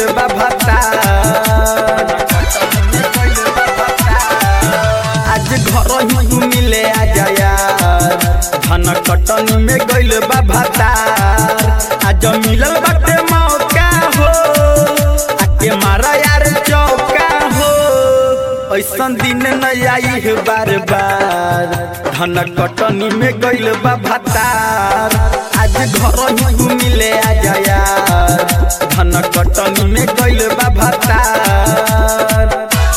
बा भतार आज घर ही मिले आ जायार धन कटनी में गइल बा भतार आज मिलल बाटे मौका हो आके मारा यार चौका हो ऐसन दिन न आई है बार बार धन कटनी में गइल बा भतार आज घर ही मिले आ जायार धन कटनी में गइल बा भतार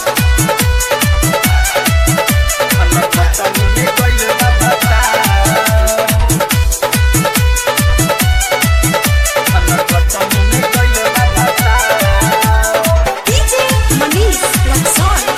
धन कटनी में गइल बा भतार धन कटनी में गइल बा भतार DJ Manish Luxor.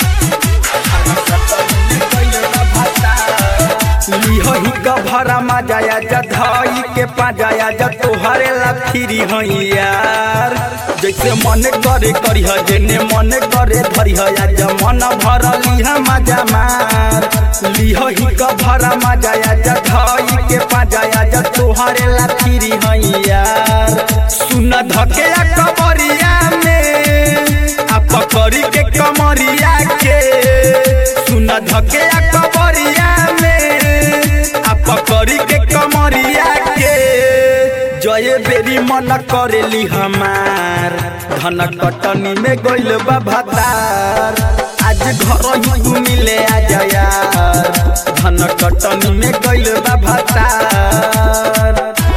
लिहही का भरा मजाया जधई के पाजाया ज तोहरे ला फिरी हई यार जैसे मन करे करी ह जेने मन करे धरी ह आज मन भरली ह मजा मार लिहही का भरा मजाया जधई के पाजाया ज तोहरे ला फिरी हई यार सुन धके कमरिया में आ पकड़ी के कमरिया के सुन धके कमरिया में आ पकड़ी के कमरिया के जय बेरी मन करेली हमार धन कटनी में गइल बा भतार आज घर ही मिले आ जायार धन कटनी में गइल बा भतार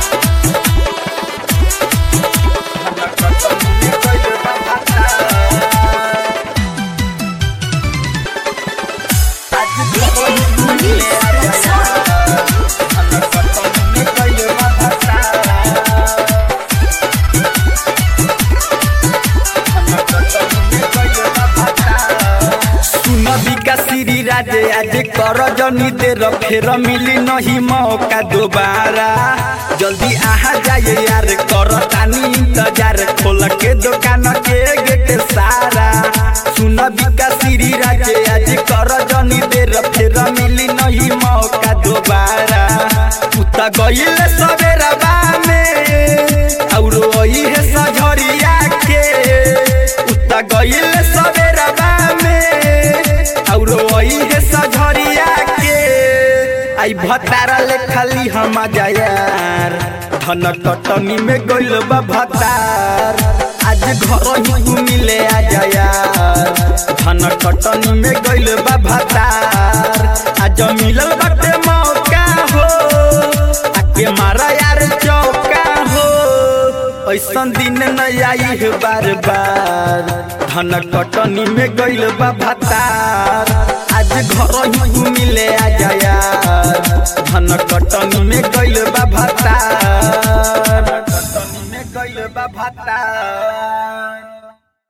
धन कटनी में गइल बा भतार आज घर ही मिले आ जायार सुनबिका श्री राजे आज कर जनी देर फेर मिली नहीं मौका दोबारा जल्दी आहा जाए यार कर तानी इंतजार खोल के दुकान के गेट सारा सुनबिका श्री राजे आज कर जनी देर फेर मिली नहीं मौका दोबारा उता गइल सवेरा में और वही है सझरिया के उता गइल सवेरा में और वही है सझरिया के आई भतारा ले खाली हम जायार धन कटनी में गइल बा भतार आज घर ही मिले आ जायार धन कटनी में गइल बा भतार आज मिलल बाटे मौका हो आके मारा यार चौका हो ऐसन दिन न आई है बार बार धन कटनी में गइल बा भतार आज घर ही मिले आ जायार धन कटनी में गइल बा भतार कटनी में गइल बा भतार